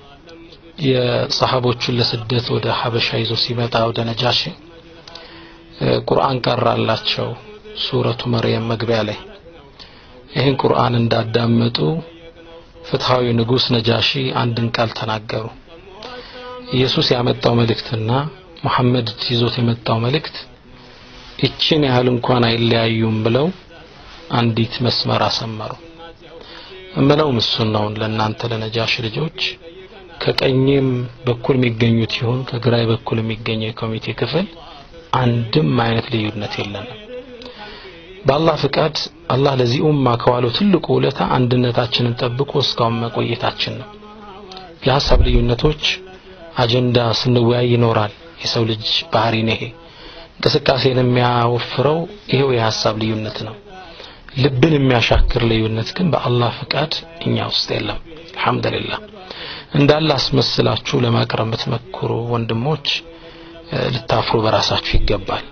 የሰሃቦቹን ለስደት ወደ ሀበሻ ይዞ ሲመጣ ወደ ነጃሺ ቁርአን ቀራላቸው ሱረቱ መርየም መግቢያ ላይ ይህን ቁርአን እንዳዳመጡ ፍትሃዊ ንጉስ ነጃሺ አንድን ቃል ተናገሩ ኢየሱስ ያመጣው መልእክትና ሙሐመድ ይዞት የመጣው መልእክት ይችን ያህል እንኳን አይለያዩም ብለው አንዲት መስመር አሰመሩ እምለው እሱን ነው ለእናንተ ለነጃሽ ልጆች ከቀኝም በኩል የሚገኙት ይሁን ከግራይ በኩል የሚገኘው የኮሚቴ ክፍል አንድም አይነት ልዩነት የለንም በአላህ ፍቃድ አላህ ለዚህ ኡማ ከዋለው ትልቁ ውለታ አንድነታችንን ጠብቆ እስካሁን መቆየታችን ነው የሀሳብ ልዩነቶች አጀንዳ ስንወያይ ይኖራል የሰው ልጅ ባህሪ ነው ይሄ እንቅስቃሴን የሚያወፍረው ይሄው የሀሳብ ልዩነት ነው ልብን የሚያሻክር ልዩነት ግን በአላህ ፍቃድ እኛ ውስጥ የለም አልহামዱሊላህ እንዳለ አስመስላችሁ ለማቅረብ የምትመክሩ ወንድሞች ልታፍሩ በራሳችሁ ይገባል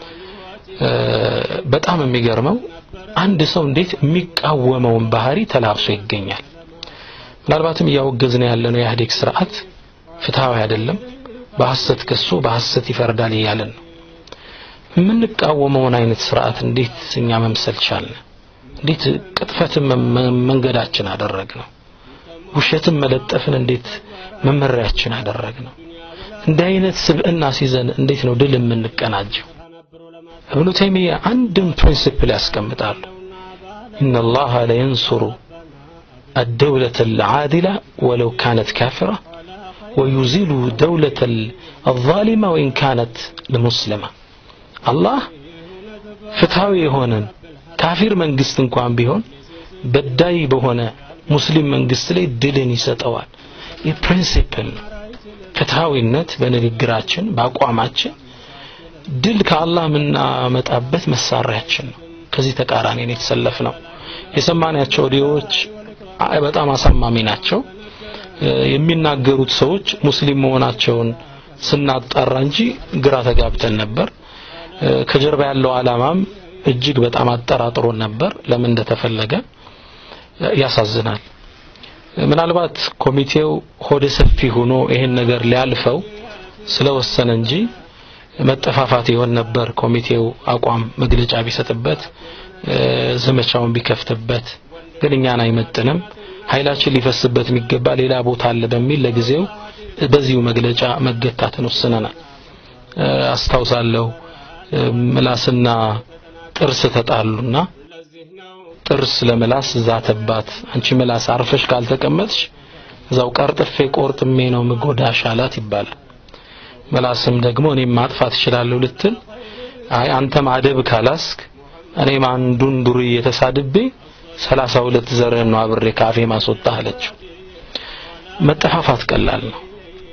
በጣም የሚገርመው አንድ ሰው እንዴት የሚቃወመውን ባህሪ ተላብሶ ይገኛል ምናልባትም እያወገዝን ያለነው የኢህአዴግ ስርዓት ፍትሃዊ አይደለም በሐሰት ከሶ በሐሰት ይፈርዳል እያለን ነው የምንቃወመውን አይነት ስርዓት እንዴት እኛ መምሰል ቻልን እንዴት ቅጥፈትን መንገዳችን አደረግ ነው ውሸትን መለጠፍን እንዴት መመሪያችን አደረግ ነው እንዲህ አይነት ስብዕና ሲዘን እንዴት ነው ድል የምንቀናጀው እብኑ ተይሚያ አንድም ፕሪንሲፕል ያስቀምጣሉ إن الله لا ينصر الدولة العادلة ولو كانت كافرة ويزيل دولة الظالمة وإن كانت المسلمة الله ፍትሃዊ የሆነን ካፊር መንግስት እንኳን ቢሆን በዳይ በሆነ ሙስሊም መንግስት ላይ ድልን ይሰጠዋል ይህ ፕሪንሲፕል ነው ፍትሃዊነት በንግግራችን በአቋማችን ድል ከአላህ የምናመጣበት መሳሪያችን ነው ከዚህ ተቃራኒ ነው የተሰለፍ ነው የሰማናቸው ኦዲዮዎች በጣም አሳማሚ ናቸው የሚናገሩት ሰዎች ሙስሊም መሆናቸውን ስናጣራ እንጂ ግራ ተጋብተን ነበር ከጀርባ ያለው አላማም እጅግ በጣም አጠራጥሮን ነበር ለምን እንደተፈለገ ያሳዝናል ምናልባት ኮሚቴው ሆደ ሰፊ ሆኖ ይሄን ነገር ሊያልፈው ስለወሰነ እንጂ መጠፋፋት ይሆን ነበር ኮሚቴው አቋም መግለጫ ቢሰጥበት ዘመቻውን ቢከፍትበት ግን እኛን አይመጥንም ኃይላችን ሊፈስበት የሚገባ ሌላ ቦታ አለ በሚል ለጊዜው በዚሁ መግለጫ መገታትን ወስነናል አስታውሳለሁ ምላስና ጥርስ ተጣሉና ጥርስ ለምላስ ዛተባት አንቺ ምላስ አርፈሽ ካልተቀመጥሽ እዛው ቀርጥፌ ቆርጥሜ ነው ምጎዳሽ አላት ይባላል ምላስም ደግሞ እኔም ማጥፋት እችላለሁ ልትል አይ አንተም አደብ ካላስክ እኔም አንዱን ዱርዬ የተሳድቤ ሰላሳ ሁለት ዘርህን ነው አብሬ ካፌ ማስወጣ አለችው መጠፋፋት ቀላል ነው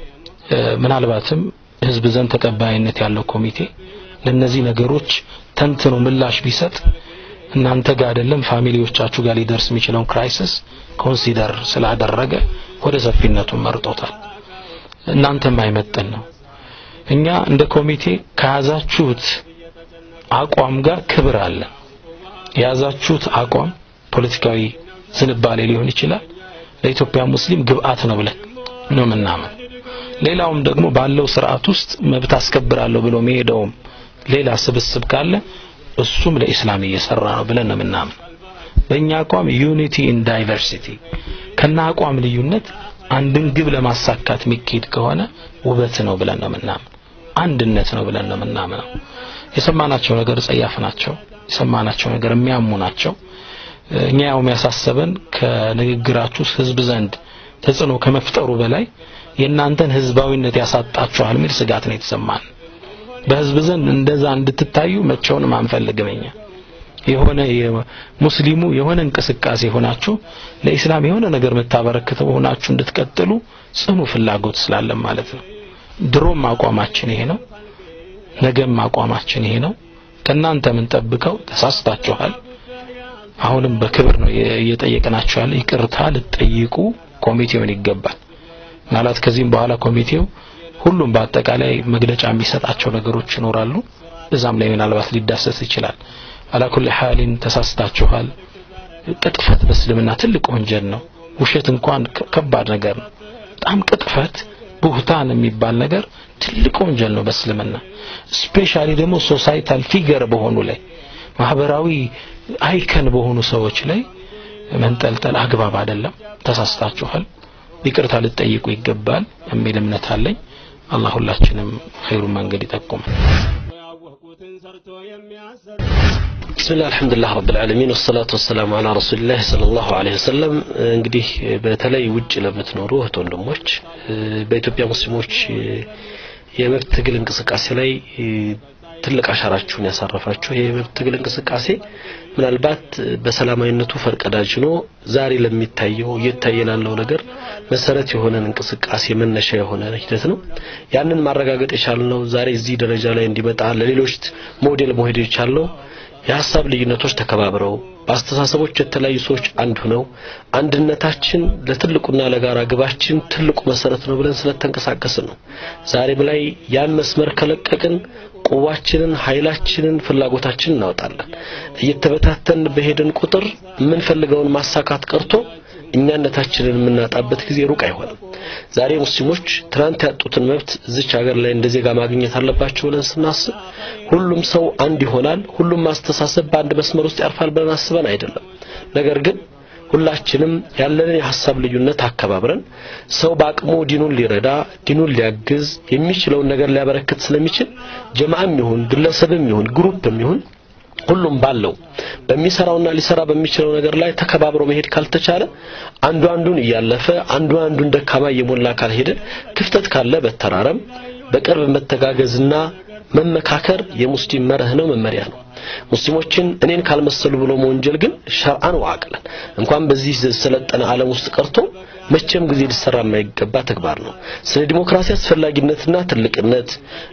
ምናልባትም ህዝብ ዘንድ ተቀባይነት ያለው ኮሚቴ ለነዚህ ነገሮች ተንትኖ ምላሽ ቢሰጥ እናንተ ጋር አይደለም ፋሚሊዎቻችሁ ጋር ሊደርስ የሚችለውን ክራይሲስ ኮንሲደር ስላደረገ ወደ ሰፊነቱን መርጦታል እናንተም አይመጥን ነው እኛ እንደ ኮሚቴ ከያዛችሁት አቋም ጋር ክብር አለ የያዛችሁት አቋም ፖለቲካዊ ዝንባሌ ሊሆን ይችላል ለኢትዮጵያ ሙስሊም ግብአት ነው ብለን ነው ምናምን ሌላውም ደግሞ ባለው ስርዓት ውስጥ መብት አስከብራለሁ ብሎ መሄደውም ሌላ ስብስብ ካለ እሱም ለኢስላም እየሰራ ነው ብለን ነው ምናምን በእኛ አቋም ዩኒቲ ኢን ዳይቨርሲቲ ከና አቋም ልዩነት አንድን ግብ ለማሳካት የሚካሄድ ከሆነ ውበት ነው ብለን ነው ምናምን አንድነት ነው ብለን ነው ምናምነው የሰማናቸው ነገር ጸያፍ ናቸው የሰማናቸው ነገር የሚያሙ ናቸው እኛ ያው የሚያሳሰበን ከንግግራችሁ ህዝብ ዘንድ ተጽዕኖ ከመፍጠሩ በላይ የእናንተን ህዝባዊነት ያሳጣችኋል የሚል ስጋት ነው የተሰማን በህዝብ ዘንድ እንደዛ እንድትታዩ መቼውንም አንፈልግም እኛ የሆነ ሙስሊሙ የሆነ እንቅስቃሴ ሆናችሁ ለኢስላም የሆነ ነገር የምታበረክተው ሆናችሁ እንድትቀጥሉ ጽኑ ፍላጎት ስላለን ማለት ነው ድሮም አቋማችን ይሄ ነው ነገም አቋማችን ይሄ ነው ከእናንተ የምንጠብቀው ተሳስታችኋል አሁንም በክብር ነው እየጠየቅናችሁ ያለ ይቅርታ ልትጠይቁ ኮሚቴውን ይገባል ማለት ከዚህም በኋላ ኮሚቴው ሁሉም በአጠቃላይ መግለጫ የሚሰጣቸው ነገሮች ይኖራሉ እዛም ላይ ምናልባት ሊዳሰስ ይችላል አላኩል ሐሊን ተሳስታችኋል ቅጥፈት በእስልምና ትልቅ ወንጀል ነው ውሸት እንኳን ከባድ ነገር ነው በጣም ቅጥፈት ቡህታን የሚባል ነገር ትልቅ ወንጀል ነው በእስልምና ስፔሻሊ ደግሞ ሶሳይታል ፊገር በሆኑ ላይ ማህበራዊ አይከን በሆኑ ሰዎች ላይ መንጠልጠል አግባብ አይደለም ተሳስታችኋል ይቅርታ ልትጠይቁ ይገባል የሚል እምነት አለኝ አላህ ሁላችንም ኸይሩን መንገድ ይጠቁማል بسم الله الحمد لله رب العالمين والصلاة والسلام على رسول الله صلى الله عليه وسلم እንግዲህ በተለይ ውጭ ለምትኖሩ እህት ወንድሞች በኢትዮጵያ ሙስሊሞች የመብት ትግል እንቅስቃሴ ላይ ትልቅ አሻራችሁን ያሳረፋችሁ የመብት ትግል እንቅስቃሴ ምናልባት በሰላማዊነቱ ፈርቀዳጅ ሆኖ ዛሬ ለሚታየው እየታየ ላለው ነገር መሰረት የሆነን እንቅስቃሴ መነሻ የሆነ ሂደት ነው። ያንን ማረጋገጥ የቻልነው ዛሬ እዚህ ደረጃ ላይ እንዲመጣ ለሌሎች ሞዴል መሄድ የቻልነው የሀሳብ ልዩነቶች ተከባብረው በአስተሳሰቦች የተለያዩ ሰዎች አንድ ሆነው አንድነታችን ለትልቁና ለጋራ ግባችን ትልቁ መሰረት ነው ብለን ስለተንቀሳቀስን ነው። ዛሬም ላይ ያን መስመር ከለቀቅን ቁዋችንን፣ ኃይላችንን፣ ፍላጎታችንን እናወጣለን። እየተበታተን በሄድን ቁጥር የምንፈልገውን ማሳካት ቀርቶ እኛነታችንን የምናጣበት ጊዜ ሩቅ አይሆንም። ዛሬ ሙስሊሞች ትናንት ያጡትን መብት እዚች ሀገር ላይ እንደ ዜጋ ማግኘት አለባቸው ብለን ስናስብ ሁሉም ሰው አንድ ይሆናል፣ ሁሉም ማስተሳሰብ በአንድ መስመር ውስጥ ያርፋል ብለን አስበን አይደለም። ነገር ግን ሁላችንም ያለንን የሀሳብ ልዩነት አከባብረን ሰው በአቅሙ ዲኑን ሊረዳ ዲኑን ሊያግዝ የሚችለውን ነገር ሊያበረክት ስለሚችል ጀማዓም ይሁን ግለሰብም ይሁን ግሩፕም ይሁን ሁሉም ባለው በሚሰራውና ሊሰራ በሚችለው ነገር ላይ ተከባብሮ መሄድ ካልተቻለ አንዱ አንዱን እያለፈ አንዱ አንዱን ደካማ እየሞላ ካልሄደ ክፍተት ካለ በተራረም በቅርብ መተጋገዝና መመካከር የሙስሊም መርህ ነው፣ መመሪያ ነው። ሙስሊሞችን እኔን ካልመሰሉ ብሎ መወንጀል ግን ሸርዓን ወአቅለን እንኳን በዚህ ሰለጠነ ዓለም ውስጥ ቀርቶ መቼም ጊዜ ሊሰራ የማይገባ ተግባር ነው። ስለ ዲሞክራሲ አስፈላጊነትና ትልቅነት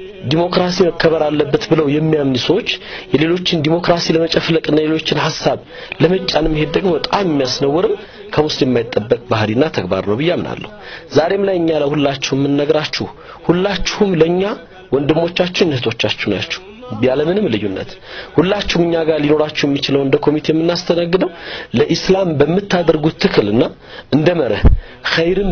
ዲሞክራሲ መከበር አለበት ብለው የሚያምኑ ሰዎች የሌሎችን ዲሞክራሲ ለመጨፍለቅና የሌሎችን ሀሳብ ለመጫን መሄድ ደግሞ በጣም የሚያስነውርም ከሙስሊም የማይጠበቅ ባህሪና ተግባር ነው ብዬ አምናለሁ። ዛሬም ላይ እኛ ለሁላችሁም የምንነግራችሁ ሁላችሁም ለኛ ወንድሞቻችን እህቶቻችሁ ናችሁ። ያለምንም ልዩነት ሁላችሁም እኛ ጋር ሊኖራችሁ የሚችለው እንደ ኮሚቴ የምናስተናግደው ለኢስላም በምታደርጉት ትክልና እንደ መርህ ኸይርን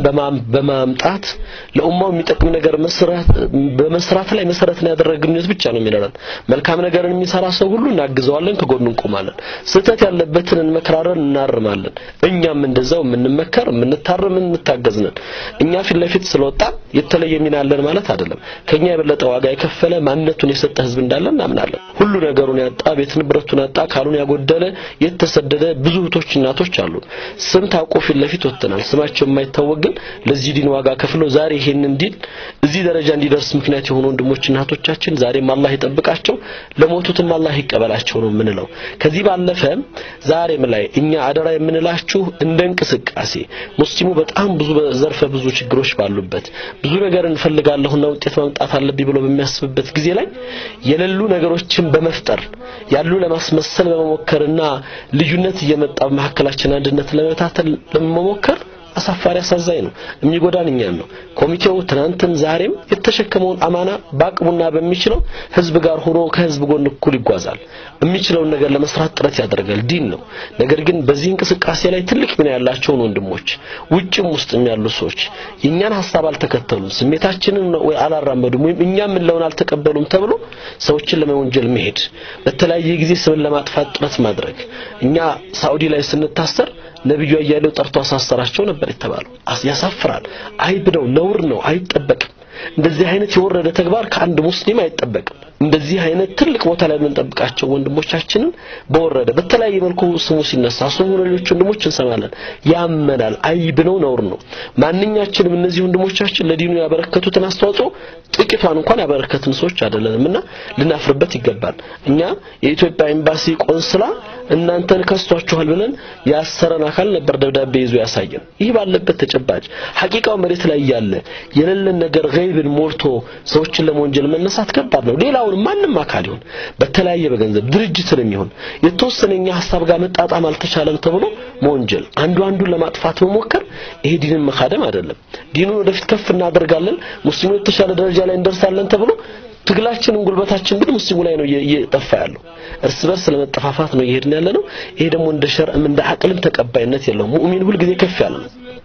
በማምጣት ለኡማው የሚጠቅም ነገር መስራት በመስራት ላይ መሰረትን ያደረገ ግንኙነት ብቻ ነው የሚኖረን። መልካም ነገርን የሚሰራ ሰው ሁሉ እናግዘዋለን፣ ከጎኑ እንቆማለን። ስህተት ያለበትን እንመክራለን፣ እናርማለን። እኛም እንደዛው የምንመከር፣ የምንታረም፣ የምንታገዝ ነን። እኛ ፊት ለፊት ስለወጣ የተለየ ሚና አለን ማለት አይደለም። ከኛ የበለጠ ዋጋ የከፈለ ማንነቱን የሰጠ ህዝብ እንዳለ እናምናለን። ሁሉ ነገሩን ያጣ ቤት ንብረቱን ያጣ ካሉን ያጎደለ የተሰደደ ብዙ እህቶች እናቶች አሉ። ስም ታውቆ ፊት ለፊት ወጥተናል። ስማቸው የማይታወቅ ግን ለዚህ ዲን ዋጋ ከፍለው ዛሬ ይሄንን ዲን እዚህ ደረጃ እንዲደርስ ምክንያት የሆኑ ወንድሞች እናቶቻችን ዛሬም አላህ ይጠብቃቸው፣ ለሞቱትም አላህ ይቀበላቸው ነው የምንለው። ከዚህ ባለፈ ዛሬም ላይ እኛ አደራ የምንላችሁ እንደ እንቅስቃሴ ሙስሊሙ በጣም ብዙ ዘርፈ ብዙ ችግሮች ባሉበት ብዙ ነገር እንፈልጋለሁና ውጤት ማምጣት አለብኝ ብሎ በሚያስብበት ጊዜ ላይ የሌሉ ነገሮችን በመፍጠር ያሉ ለማስመሰል በመሞከርና ልዩነት እየመጣ በመካከላችን አንድነት ለመታተል ለመሞከር አሳፋሪ አሳዛኝ ነው። የሚጎዳን እኛን ነው። ኮሚቴው ትናንትም ዛሬም የተሸከመውን አማና በአቅሙና በሚችለው ህዝብ ጋር ሆኖ ከህዝብ ጎን እኩል ይጓዛል። የሚችለውን ነገር ለመስራት ጥረት ያደርጋል። ዲን ነው። ነገር ግን በዚህ እንቅስቃሴ ላይ ትልቅ ሚና ያላቸውን ወንድሞች ውጭም ውስጥም ያሉ ሰዎች የእኛን ሀሳብ አልተከተሉም፣ ስሜታችንን ወይ አላራመዱም፣ ወይም እኛ የምንለውን አልተቀበሉም ተብሎ ሰዎችን ለመወንጀል መሄድ፣ በተለያየ ጊዜ ስምን ለማጥፋት ጥረት ማድረግ እኛ ሳኡዲ ላይ ስንታሰር ነብዩ አያሌው ጠርቶ አሳሰራቸው ነበር የተባለው። ያሳፍራል። አይብ ነው፣ ነውር ነው፣ አይጠበቅም። እንደዚህ አይነት የወረደ ተግባር ከአንድ ሙስሊም አይጠበቅም። እንደዚህ አይነት ትልቅ ቦታ ላይ የምንጠብቃቸው ወንድሞቻችንን በወረደ በተለያየ መልኩ ስሙ ሲነሳ ስሙ ሌሎች ወንድሞች እንሰማለን። ያመናል። አይብ ነው፣ ነውር ነው። ማንኛችንም እነዚህ ወንድሞቻችን ለዲኑ ያበረከቱትን አስተዋጽኦ ጥቂቷን እንኳን ያበረከትን ሰዎች አይደለንምና ልናፍርበት ይገባል። እኛ የኢትዮጵያ ኤምባሲ ቆንስላ እናንተን ከስቷችኋል ብለን ያሰረን አካል ነበር ደብዳቤ ይዞ ያሳየን። ይህ ባለበት ተጨባጭ ሐቂቃው መሬት ላይ ያለ የሌለን ነገር ገይብን ሞልቶ ሰዎችን ለመወንጀል መነሳት ከባድ ነው። ሌላውን ማንም አካል ይሁን በተለያየ በገንዘብ ድርጅትንም ይሁን የተወሰነኛ ሀሳብ ጋር መጣጣም አልተቻለም ተብሎ መወንጀል፣ አንዱ አንዱን ለማጥፋት መሞከር ይሄ ዲንን መካደም አይደለም። ዲኑን ወደፊት ከፍ እናደርጋለን፣ ሙስሊሙ የተሻለ ደረጃ ላይ እንደርሳለን ተብሎ ትግላችንን ጉልበታችን ግን ሙስሊሙ ላይ ነው እየጠፋ ያለው። እርስ በርስ ለመጠፋፋት ነው እየሄድን ያለ ነው። ይሄ ደግሞ እንደ ሸርዕም እንደ አቅልም ተቀባይነት የለውም። ሙእሚን ሁል ጊዜ ከፍ ያለ ነው።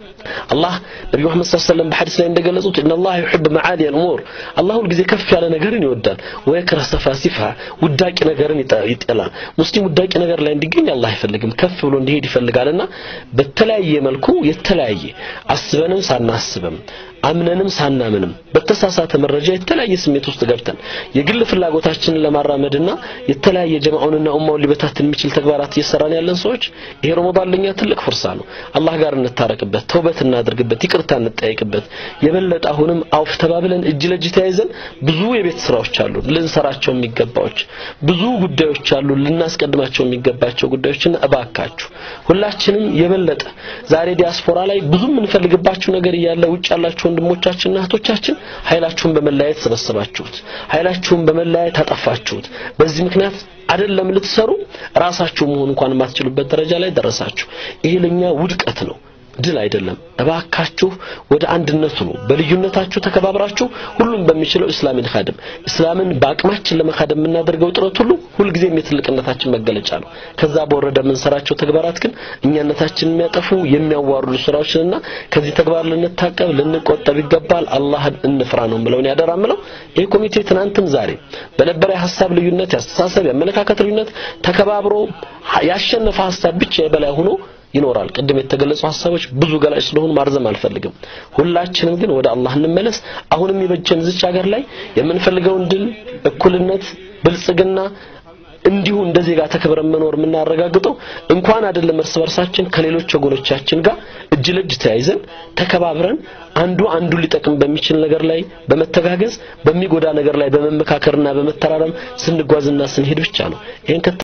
አላህ ነቢ መሐመድ ሰለላሁ ዐለይሂ ወሰለም በሐዲስ ላይ እንደገለጹት ኢነላህ ዩሂብ መዓሊ አልኡሙር አላህ ሁልጊዜ ከፍ ያለ ነገርን ይወዳል ወየክረ ሰፋሲፋ ውዳቂ ነገርን ይጠላል ሙስሊም ውዳቂ ነገር ላይ እንዲገኝ አላህ አይፈልግም ከፍ ብሎ እንዲሄድ ይፈልጋልና በተለያየ መልኩ የተለያየ አስበንም ሳናስብም አምነንም ሳናምንም በተሳሳተ መረጃ የተለያየ ስሜት ውስጥ ገብተን የግል ፍላጎታችንን ለማራመድና የተለያየ ጀማዑንና ኡማውን ሊበታትን የሚችል ተግባራት እየሰራን ያለን ሰዎች ይሄ ረመዳን ለኛ ትልቅ ፍርሳ ነው። አላህ ጋር እንታረቅበት፣ ተውበት እናድርግበት፣ ይቅርታ እንጠያይቅበት። የበለጠ አሁንም አውፍ ተባብለን እጅ ለእጅ ተያይዘን ብዙ የቤት ስራዎች አሉ ልንሰራቸው የሚገባዎች ብዙ ጉዳዮች አሉ ልናስቀድማቸው የሚገባቸው ጉዳዮችና እባካችሁ ሁላችንም የበለጠ ዛሬ ዲያስፖራ ላይ ብዙ የምንፈልግባችሁ ነገር እያለ ውጭ ያላችሁ ወንድሞቻችንና እህቶቻችን ኃይላችሁን በመለያየት ሰበሰባችሁት፣ ኃይላችሁን በመለያየት አጠፋችሁት። በዚህ ምክንያት አይደለም ልትሰሩ ራሳችሁ መሆን እንኳን የማትችሉበት ደረጃ ላይ ደረሳችሁ። ይሄ ለኛ ውድቀት ነው። ድል አይደለም። እባካችሁ ወደ አንድነቱ ነው። በልዩነታችሁ ተከባብራችሁ ሁሉም በሚችለው እስላምን ኻድም እስላምን በአቅማችን ለመኻደም የምናደርገው ጥረት ሁሉ ሁልጊዜም የትልቅነታችን መገለጫ ነው። ከዛ በወረደ የምንሰራቸው ተግባራት ግን እኛነታችንን የሚያጠፉ የሚያዋርዱ ስራዎችንና ከዚህ ተግባር ልንታቀብ ልንቆጠብ ይገባል። አላህን እንፍራ ነው የምለውን ያደራ ምለው ይህ ኮሚቴ ትናንትም ዛሬ በነበረ የሀሳብ ልዩነት፣ የአስተሳሰብ፣ የአመለካከት ልዩነት ተከባብሮ ያሸነፈ ሀሳብ ብቻ የበላይ ሆኖ ይኖራል። ቅድም የተገለጹ ሀሳቦች ብዙ ገላጭ ስለሆኑ ማርዘም አልፈልግም። ሁላችንም ግን ወደ አላህ እንመለስ። አሁንም የበጀን ዝች ሀገር ላይ የምንፈልገውን ድል፣ እኩልነት፣ ብልጽግና እንዲሁ እንደ ዜጋ ተከብረን መኖር የምናረጋግጠው እንኳን አይደለም እርስ በርሳችን ከሌሎች ወገኖቻችን ጋር እጅ ለእጅ ተያይዘን ተከባብረን አንዱ አንዱ ሊጠቅም በሚችል ነገር ላይ በመተጋገዝ በሚጎዳ ነገር ላይ በመመካከርና በመተራረም ስንጓዝና ስንሄድ ብቻ ነው። ይሄን